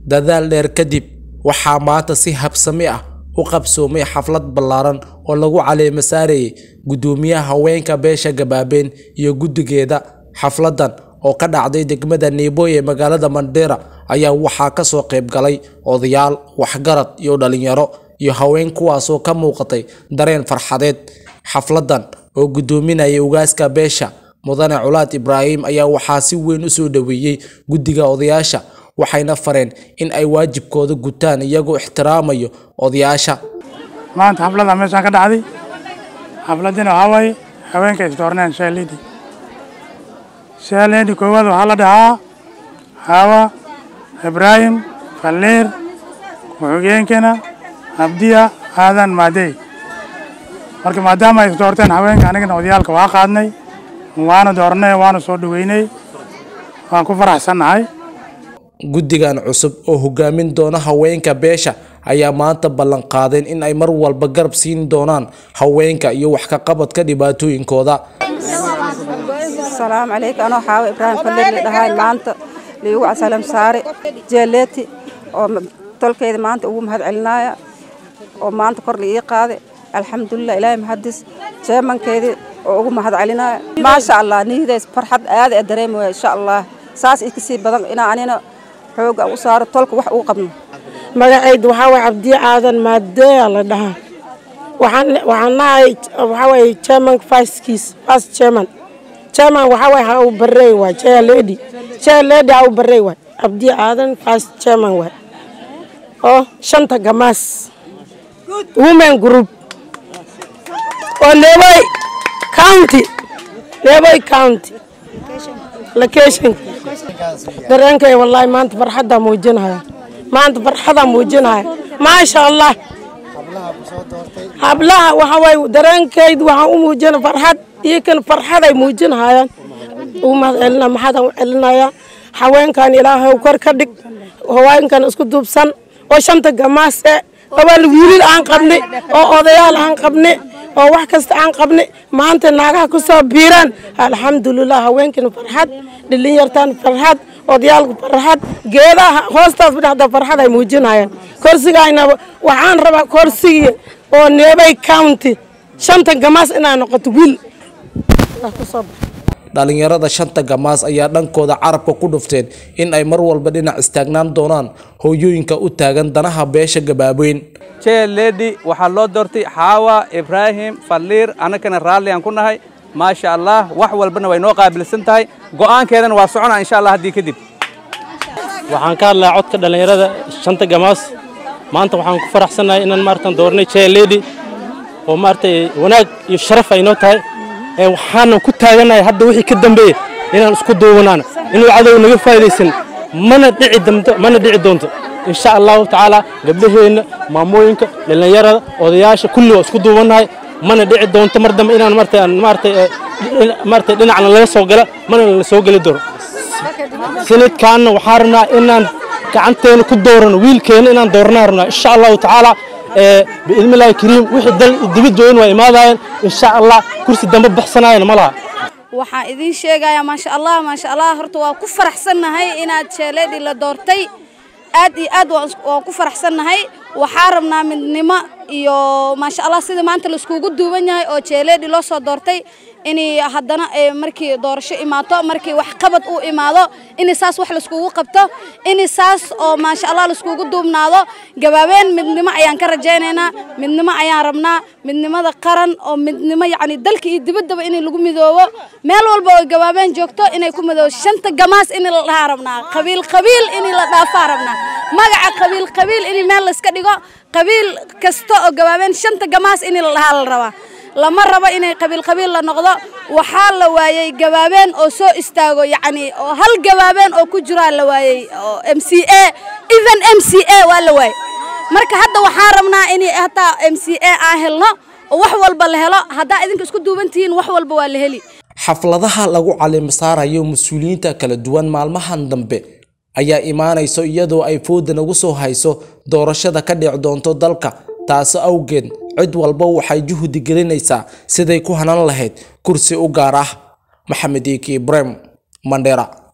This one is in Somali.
dadaal dheer kadib waxaa maanta si habsami ah u qabsoomay xaflad ballaaran oo lagu caleemo saarayay guddoomiyaha haweenka beesha gabaabeen iyo guddigeeda xafladan oo ka dhacday degmada Nairobi ee magaalada Mandera ayaa waxaa ka soo qayb galay odayaal waxgarad iyo dhalinyaro iyo haween kuwaasoo ka muuqatay dareen farxadeed xafladan oo guddoominayay ugaaska beesha mudane culaad ibraahim ayaa waxaa si weyn u soo dhaweeyey guddiga odayaasha waxayna fareen in ay waajibkooda gutaan iyagoo ixtiraamayo odayaasha maanta xaflada meeshaan ka dhacday xafladina waxaa waaye haweenka isdoorneen sheelidi sheelidi koowaad waxaa la dhahaa hawa ibraahim falliir ku-xigeenkana abdiya aadan maadey marka maadaama ay isdoorteen haweenka anigana odayaalka waa qaadnay waana doornay waana soo dhaweynay waan ku faraxsannahay guddigan cusub oo hogaamin doona haweenka beesha ayaa maanta ballan qaadeen in ay mar walba garab siin doonaan haweenka iyo wax ka qabadka dhibaatooyinkooda asalaamu calaykum anoo xaawo ibraahim falleer la dhahay maanta liigu casalam saare jeeleeti oo tolkeyda maanta ugu mahad celinaya oo maanta kor la ii qaaday alxamdulilah ilaahay mahadis jeemankeedii oo ugu mahad celinaya maasha allah nihidays farxad aada ee dareemaya insha allah saas i kasii badan inaa anina xooga u saaro tolka wax uu qabno magacaydu waxaa waye cabdiye aadan maadeya la dhahaa waxaan waxaan nahay waxaa waye chairman vicekiis vice chairman chairman waxaa waye ha uu barey waay chair lady chair lady ha uu barey waay cabdiye aadan vice chairman waay oo shanta gamaas women group oo leeboy county leeboy county location dareenkay wallaahi maanta farxaddaa muujinaya maanta farxadaa muujinaya maasha allah hablaha waxa waaye dareenkaydu waxaan u muujina farxad iyo kan farxaday muujinayaan ugu mahad celina maxaadaan u celinayaa haweenkan ilaahay kor ka dhig haweenkan isku duubsan oo shanta gamaase abal wiilil aan qabni oo odayaal aan qabni oo wax kasta aan qabni maanta naagaha ku soo biiraan alxamdulilah haweenkina farxad dhalinyartaan farxad odayaalka farxad geedaha hoostaas dhexda farxad ay muujinayaan korsigayna waxaan rabaa korsigii oo neebay county shanta gamaas inay noqoto wiil dhalinyarada shanta gamaas ayaa dhankooda carabka ku dhufteen in ay mar walba dhinac istaagnaan doonaan hooyooyinka u taagan danaha beesha gabaabeyn ledi waxaa loo doortay xaawa ibraahim falliir annagana raalli aan ku nahay maasha allah wax walbana way noo qaabilsan tahay go'aankeedana waa soconaa insha allah haddii kadib waxaan ka hadlaa codka dhallinyarada shanta gamaas maanta waxaan ku faraxsannahay inaan maaratan doornay chair lady oo maaragtay wanaag iyo sharaf ay noo tahay ee waxaanan ku taaganahay hadda wixii ka dambeeya inaan isku duubanaana inuu cadow naga faa'idaysan mana dhici damto mana dhici doonto insha allahu tacaala gabdhaheenna maamooyinka dhallinyarada odayaasha kulli waa isku duubannahay mana dhici doonto mar dambe inaan maartay aan maartay maartay dhinacna laga soo gala mana la soo geli doono sanadkaanna waxaan rabnaa inaan gacanteena ku doorano wiilkeena inaan dooranaa rabnaa insha allahu tacaala biidnillahi kariim wixii dal dibid joogan waa imaadayaan insha allah kursi dambe baxsanaayana ma laha waxaan idiin sheegayaa maasha allah maasha allah horta waa ku faraxsannahay inaad sheeleedii la doortay aad iyo aad waan ku faraxsannahay waxaa rabnaa midnimo iyo maasha allah sida maanta laiskugu duuban yahay oo jeeleedii loo soo doortay inay haddana markii doorasho imaato markii wax qabad uu imaado in saas wax laiskugu qabto in saas oo maasha allah laiskugu duubnaado gabaabeen midnimo ayaan ka rajaynaynaa midnimo ayaan rabnaa midnimada qaran oo midnimo yacni dalka iyo dibaddaba in lagu midoobo meel walba oo gabaabeen joogto inay ku midoobo shanta gamaas in la dhahaa rabnaa qabiil qabiil in la dhaafaa rabnaa magaca qabiil qabiil in meel layska dhigo qabiil kasta oo gabaabeen shanta gamaas in la dhahaa la rabaa lama rabo inay qabiil qabiil la noqdo waxaa la waayey gabaabeen oo soo istaago yacni oo hal gabaabeen oo ku jiraa la waayey oo m c a even m c a waa la waayey marka hadda waxaan rabnaa in hataa m c a aan helno oo wax walba la helo haddaa idinka isku duuban tihiin wax walba waa la heli xafladaha lagu caleemo saarayo mas-uuliyiinta kala duwan maalmahan dambe ayaa imaanayso iyadoo ay fooda nagu soo hayso doorashada ka dhici doonto dalka taasi awgeed cid walba waxay juhdi gelinaysaa siday ku hanan lahayd kursi u gaar ah maxamed iiki ibraahim mandheera